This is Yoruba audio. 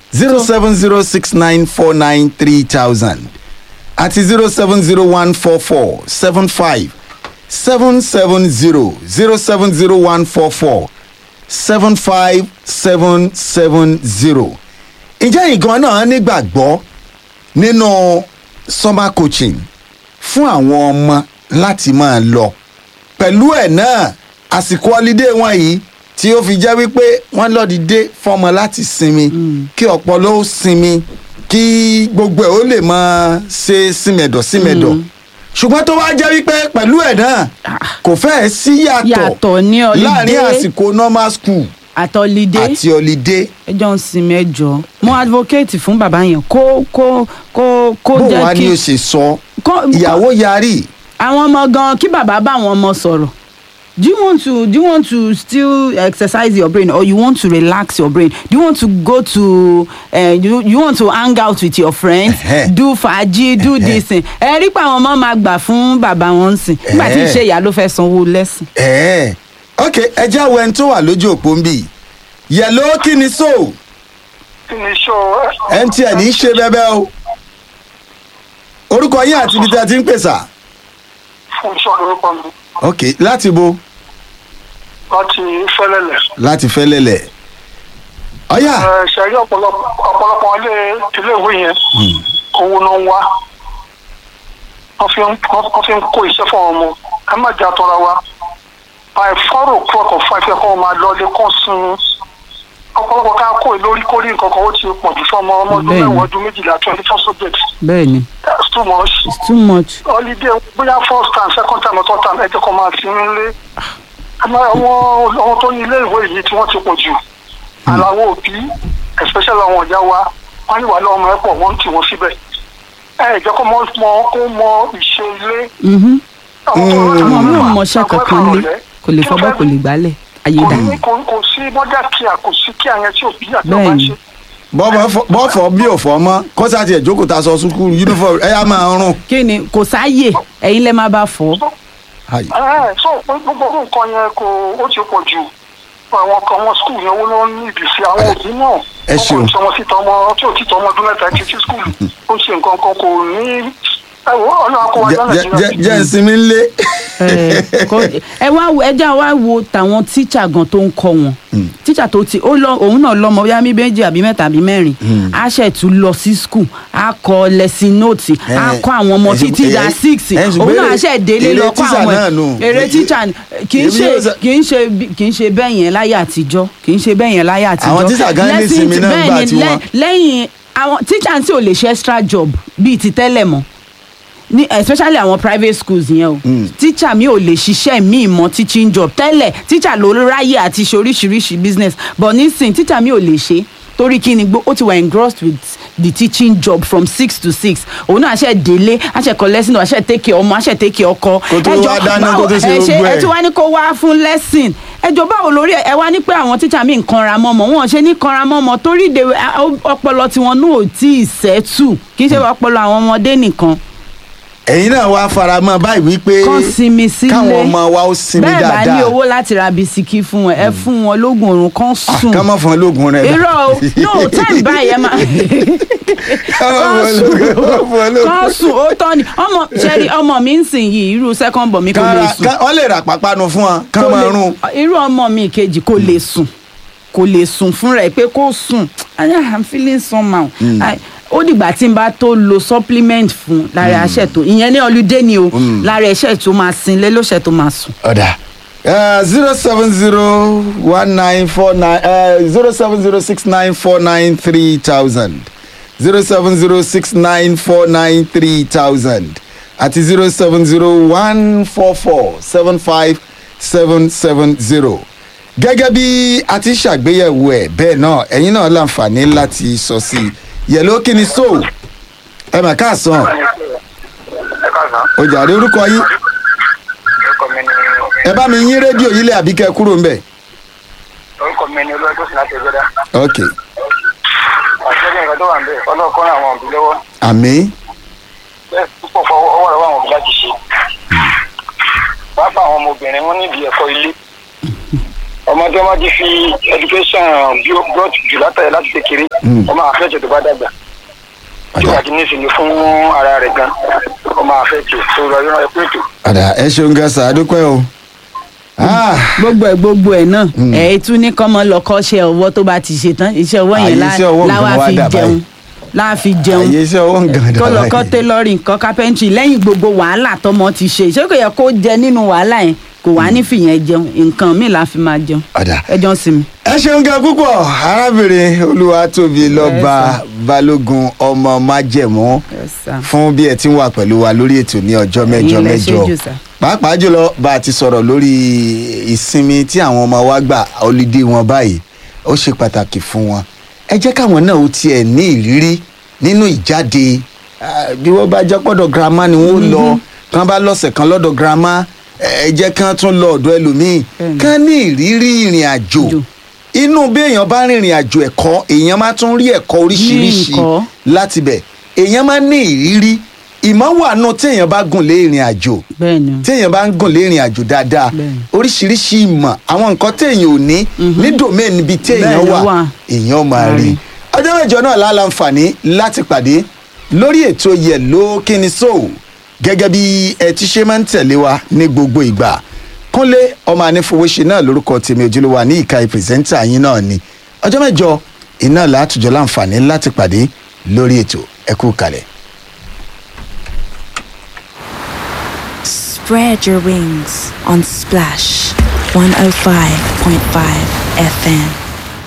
zero seven zero six nine four nine three thousand àti zero seven zero one four four seven five seven seven zero zero seven zero one four four seven five seven seven zero. ǹjẹ́ ìgan náà nígbàgbọ́ nínú summer coaching fún àwọn ọmọ láti máa lọ pẹ̀lú ẹ̀ náà àsìkò ọlídé wọn yìí tí ó fi jẹ́ wípé wọ́n lọ́dìdé fọmọ láti sinmi kí ọpọlọ ó sinmi kí gbogbo ẹ̀ ó lè máa ṣe símẹ̀dọ̀ símẹ̀dọ̀ ṣùgbọ́n tó wá jẹ́ wípé pẹ̀lú ẹ̀ náà kò fẹ́ẹ̀ sí yàtọ̀ Yàtọ̀ ní holiday. láàrin àsìkò normal school àtọlídé àti holiday ẹjọ́ ń sinmi ẹjọ́ mo advocate fún bàbá yẹn kó kó kó kó bó jẹ́ wá kí ni ó ṣe sọ kó- ìyàwó yarí àwọn ọmọ gan kí bàbá bá àwọn ọmọ sọ̀rọ̀ do you want to do you want to still exercise your brain or you want to relax your brain do you want to go to uh, you, you want to hang out with your friends Ẹhẹ́. do fàájì do this thing ẹ rí pé àwọn ọmọ máa gbà fún bàbá wọn sìn nígbà tí Ẹhẹ́. ìṣe ìyá ló fẹ́ sanwó lẹ́sìn. ẹ̀ẹ́ ok ẹjẹ́ àwọn ẹni tó wà lójú òpó ń bì yẹ̀ló kí ni so kí ni iṣẹ́ mtn ń ṣe bẹ́bẹ́ o orúkọ yín àti ibi tí a ti ń pèsà fún iṣẹ́ lórúkọ mi ok láti bo láti fẹ́lẹ́lẹ̀. láti fẹ́lẹ́lẹ̀ ọ̀yà Ẹ, ṣẹ̀rí ọ̀pọ̀lọpọ̀ ọ̀pọ̀lọpọ̀ ilé iléèwé yẹn owó náà ń wá wọ́n fi ń wọ́n fi ń kó iṣẹ́ fún ọmọ ẹ má jà tọ́ra wa by four o'clock or five ẹ̀kọ́ máa lọ lé kọ́ sun ọ̀pọ̀lọpọ̀ ká kó lórí kórìí nǹkan kan ó ti pọ̀ jù fún ọmọ ọmọ ọdún Bẹ́ẹ̀ni. mẹ́wàá ọdún méjìlá twenty four subjects bẹ́ẹ̀ni that's too much it's too much. holiday bóyá first time second time or third time ẹ jẹ́ kó máa sinmi lé àmọ́ àwọn àwọn tó ní ilé ìwé yìí tí wọ́n ti pọ̀ jù aláwọ̀ òbí especially àwọn ọ̀já wa wọ́n ní wà lọ́wọ́ ọmọ ẹ̀ pọ̀ wọ́n ń tì wọ́n síbẹ̀ ẹ jẹ́ kó mọ mọ kó mọ ìṣe ilé. Mhm. àwọn tó rọra ọmọ mi ò wà, mọṣẹ́ àpò kankan ẹ̀fọ́ lé rọ̀lẹ́. kò lè fọbọ́ kò lè gbálẹ̀ ayé kò dà. ní kò kò sí mọ́jà kíá kò sí kíá yẹn tí òbí àti ọba Bẹ́ẹ̀ni. ṣe. bọ́fọ̀ bí òfò mọ́ kọ́sà tiẹ̀ jókòó ta sọ sukùl uniform ẹ̀ yà máa rún. kí ni kò sáàyè ẹ̀yin lẹ́ máa bá fọ́. Ayi. ẹ so gbogbo orú nǹkan yẹn kò ó ti pọ̀ jù àwọn kan wọn skul yẹn owó ló ń ní ìbísí àwọn òbí náà Ẹ ṣeun. wọn kò sọmọ síta ọmọ tí ò tí tọ ọmọ ọdún mẹ́ta ti sí skul ó ṣe nǹkan kan kò ní ẹ wo ọlọ́run kó wájú Jẹ́- jẹ́- nàìjíríà. jẹ́- jẹ́ ìsinmi ńlé. ẹ kò- ẹ wá wo- ẹ já wá wo tàwọn tíṣà gan tó ń kọ́ wọn tíṣà tó ti ó lọ òun náà lọmọ bóyá mi méjì àbí mẹ́ta àbí mẹ́rin á ṣẹ̀ tún lọ sí skul á kọ lẹ́sìn nóòtì á Eh, kọ́ àwọn ọmọ ẹ ṣe- títí da eh, six eh, ṣùgbọ́n òun náà á èrè- ṣẹ̀ délé èrè lọ kọ́ tíṣà àwọn náà nù. ẹ̀ èrè tíṣà ni. kì í Èmi ṣe yóò sọ- kì í ṣe bí- kì í ṣe bẹ́ẹ̀ yẹn láyé àtijọ́ kì í ṣe bẹ́ẹ̀ yẹn láyé àtijọ́ Àwọn tíṣà gan ní Lesson ìsinmi ti- náà bẹ́ẹ̀ gbà ni, tiwọn. lẹ́- lẹ́yìn àwọn tíṣà tí ò lè ṣe extra job bíi ti tẹ́lẹ̀ mọ́ ní especially àwọn private schools yẹn o teacher mi ò lè ṣiṣẹ́ mi mọ́ teaching job tẹ́lẹ̀ teacher ló ráyè àti ṣe oríṣiríṣi business but nísìnyí teacher mi ò lè ṣe torí kí ni gbó ó ti wà engrossed with the teaching job from six to six òun náà àṣẹ délé àṣẹ kọ lesson àṣẹ take ọmọ àṣẹ take ọkọ Kó tó wá dáná, kó tó ṣe ẹ gbogbo ẹ̀. ẹ tí wá ní kó wá fún lesson ẹjọ báwo lórí ẹ wá ní pé àwọn teacher mi ń kanra mọ́mọ́ wọn ṣe ní kanra mọ́mọ́ torí de ọpọlọ tiwọn náà ò tí ì sẹ́tù kì í ṣe ọpọlọ àwọn ọmọdé nìkan ẹ̀yin náà wá faramọ́ báyìí wípé kán sinmi sílé káwọn ọmọ wa ó sinmi bẹ́ẹ̀ bá ní dáadáa owó láti ra bisikì fún wọn ẹ fún wọn lóògùn oorun kán sùn ká má fún ẹ lóògùn rẹ. irọ́ o no time báyìí ẹ máa ká má fún ẹ lóògùn ká má fún ẹ lóògùn. kán sùn ó tọ́ ni ọmọ ṣẹ́rí ọmọ mi ń sìn yìí irú second born mi kò Ká lè ra- sùn ká- wọ́n lè rà pápánu fún wọn ká kò máa lè- rún. irú ọmọ mi kejì kò lè sùn kò lè sùn fúnra ẹ pé kó sùn I am feeling somehow I- ó dìgbà tí n bá tó lo supplement fún lára ẹṣẹ tó ìyẹn ní ọlùdé ni o lára ẹṣẹ tó máa sin lé lóṣẹ tó máa sùn. ọ̀dà zero seven zero one nine four nine zero seven zero six nine four nine three thousand zero seven zero six nine four nine three thousand àti zero seven zero one four four seven five seven seven zero gẹ́gẹ́ bí a ti ṣàgbéyẹ̀wò ẹ̀ bẹ́ẹ̀ náà ẹ̀yin náà láǹfààní láti sọ sí i yẹ̀ló kí ni so ẹ mà káàsán ẹ káàsán ọjà rí orúkọ yín orúkọ mi ni ẹ bá mi yín rédíò yìí lẹ̀ àbí kẹ́ ẹ kúrò ń bẹ̀. orúkọ mi ni olóòtú sí láti ẹgbẹ́dá ok àṣẹ ní nǹkan tó wà ń bẹ̀ ọlọ́ọ̀kọ́ ràn àwọn òbí lọ́wọ́ àmì bẹ́ẹ̀ púpọ̀ fọ ọwọ́ rẹ̀ wà àwọn òbí láti ṣe pàápàá àwọn ọmọbìnrin wọn níbi ẹ̀kọ́ ilé ọmọ tí wọ́n ti fi education bí ó brought jù látàrí láti kékeré ọmọ àfẹ́jọ tó bá dàgbà tí ọ̀dà wàá ti ní ìsinmi fún ara rẹ̀ gan ọmọ àfẹ́jọ tó lọ yọ̀rọ̀ ẹ̀kú ètò. ọ̀dà ẹ ṣeun gan sa adúpẹ́ o. Ah, gbogbo ẹ gbogbo ẹ náà ẹ tún ní kọ́mọ lọ kọ́ṣẹ́ ọwọ́ tó bá ti ṣe tán iṣẹ́ ọwọ́ Àyè yẹn iṣẹ́ ọwọ́ nǹkan láwa wá fi dà jẹun báyìí. láwa fi jẹun àyè iṣẹ́ ọwọ́ nǹkan dà kó lọ báyìí. kọ́ tailoring kọ́ carpentry lẹ́yìn gbogbo wàhálà tọmọ ti ṣe ṣé kò yẹ kó jẹ nínú wàhálà yẹn kò wá ní fìyẹn jẹun nǹkan míì la fi máa jẹun ọ̀dà ẹjọ́ sí mi. ẹ ṣeun gan púpọ̀ arábìnrin olúwatóbi lọ́ba balógun ọmọ májẹ̀mú fún bí ẹ ti ń wà pẹ̀lú wa lórí ètò ní ọjọ́ mẹ́jọ Ẹ̀yin lẹ ṣe mẹ́jọ jù sà. pàápàá jùlọ bá a ti sọ̀rọ̀ lórí ìsinmi tí àwọn ọmọ wa gbà ọlídé wọn báyìí ó ṣe pàtàkì fún wọn ẹ jẹ́ káwọn náà ó tiẹ̀ ní ìrírí nínú ìjáde ah, bí wọ́n bá jẹ́ pọ́dọ̀ girama ni wọ́n lọ kán bá lọ́sẹ̀ kan lọ́dọ̀ girama ẹ jẹ́ kán tún lọ ọ̀dọ̀ ẹlòmíì Bẹ́ẹ̀ni. kán ní ìrírí ìrìn àjò Jò. inú bí èèyàn bá rìnrìn àjò ẹ̀kọ́ èèyàn máa tún rí ẹ̀kọ́ oríṣiríṣi nǹkan. láti bẹ̀ èèyàn máa ní ìrírí ìmọ̀ wà nù téèyàn bá gùn lé ìrìn àjò bẹ́ẹ̀ ni téèyàn bá ń gùn lé ìrìn àjò dáadáa Bẹ́ẹ̀ni. oríṣiríṣi ìmọ̀ àwọn nǹkan téèyàn ò ní ní domain níbi téèyàn Bẹ́ẹ̀ ló wà wà. èèyàn máa Máa rí rí. ọjọ́ mẹ́jọ náà láǹfààní láti pàdé lórí ètò yẹ̀ló kíni sóò gẹ́gẹ́ bí ẹ ti ṣe máa ń tẹ̀lé wa ní gbogbo ìgbà kúnlé ọmọ anífowóṣe náà lórúkọ tèmi ojúlówà ní ìka ìpèsèntà yín náà ni ọjọ́ mẹ́jọ iná látùjọ láǹfààní láti pàdé lórí ètò ẹ kú kalẹ̀. Spread your wings on Splash 105.5 FM.